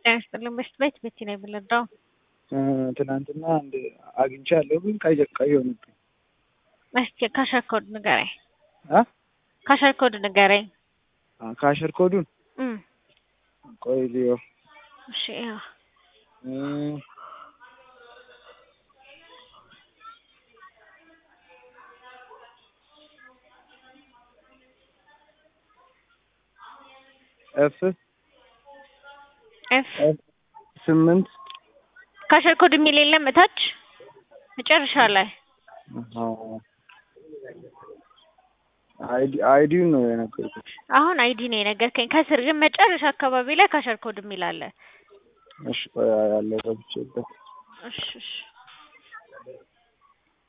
ጤና ይስጥልኝ። በስት ቤት ቤቲ ነው የምንረዳው። ትናንትና አንድ አግኝቻለሁ ግን ቀይ ቀይ ሆነብኝ። እስኪ ካሸር ኮድ ንገረኝ። አ ካሸር ኮድ ንገረኝ። ካሸር ኮዱን እም ቆይ ልየው። እሺ ያው እም፣ ኤፍ ኤፍ ኤፍ ስምንት ካሸር ኮድ የሚል የለም እታች መጨረሻ ላይ አይዲ አይዲውን ነው የነገርኩሽ። አሁን አይዲ ነው የነገርከኝ። ከስር ግን መጨረሻ አካባቢ ላይ ካሸር ኮድ የሚል አለ። እሺ ቆይ ያለው ገብቼበት እሺ እሺ